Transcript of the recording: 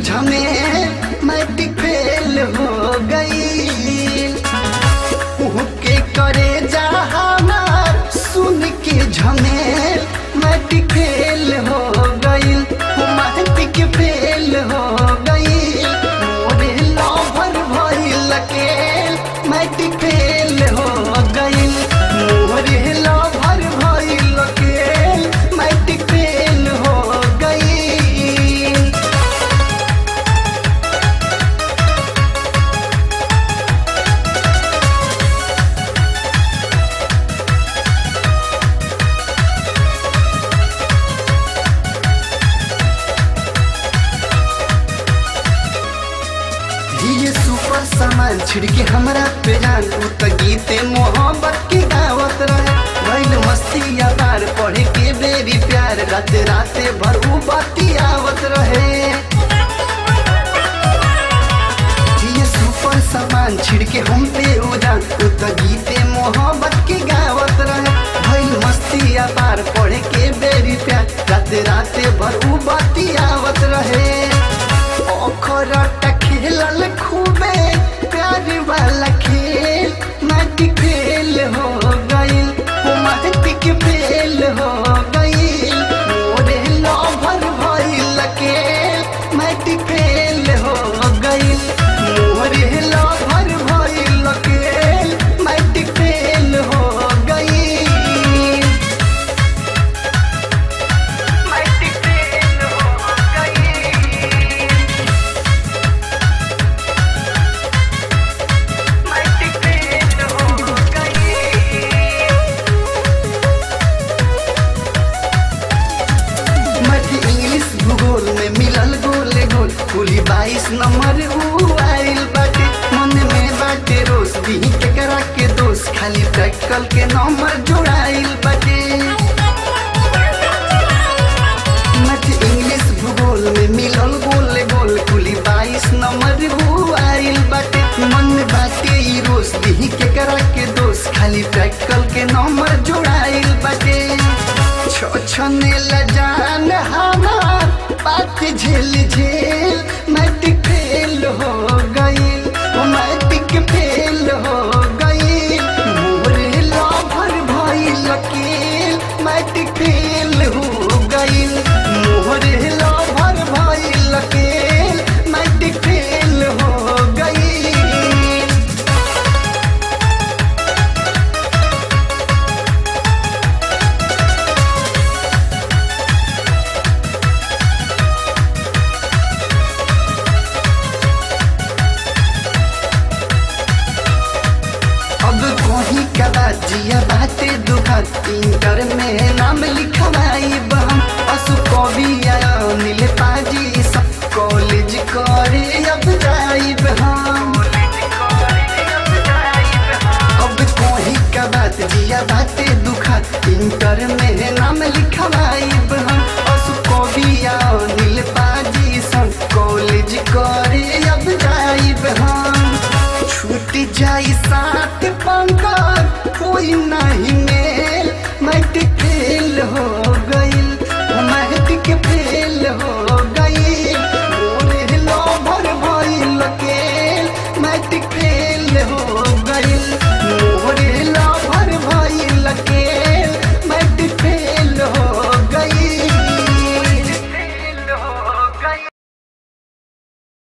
झमेल matric fail हो गई के करे जा हमार सुन के झमेल मैट्रिक फेल हो गई मैट्रिक फेल हो गई मोरे लवर भइल के मैट्रिक फेल हो गई मोरे लवर भइल के मैट्रिक फेल हो गई ये सुपर सामान छिड़के हमरा पे जान उ त गीते मोहब्बत के गावत रहे भइल मस्ती यार पढ़े के बेरी प्यार राते राते भर उ बाती आवत रहे ये सुपर सामान छिड़के हम पे उजान उ त गीते मोहब्बत के गावत रहे भइल मस्ती यार पढ़े के बेरी प्यार राते राते भर उ बाती आवत रहे ओखरटा खेलल खूबे प्यार वाला खेल मैट्रिक फेल हो गईल ओ मैट्रिक फेल हो गईल मोरे लवर भइल के मैट्रिक फेल हो गईल मोरे लवर भइल के मैट्रिक फेल हो गईल मैट्रिक फेल हो गईल मैट्रिक फेल हो गई मैथ इंग्लिश भूगोल में मिलल गोले गोल कुली बाईस नंबर ऊ आइल बाटे मन में बाटे रोज दी केकरा के दोस्त खाली प्रैक्टिकल के नंबर जोड़ाइल बाटे मैथ इंग्लिश भूगोल में मिलल गोले गोल कुली बाईस नंबर ऊ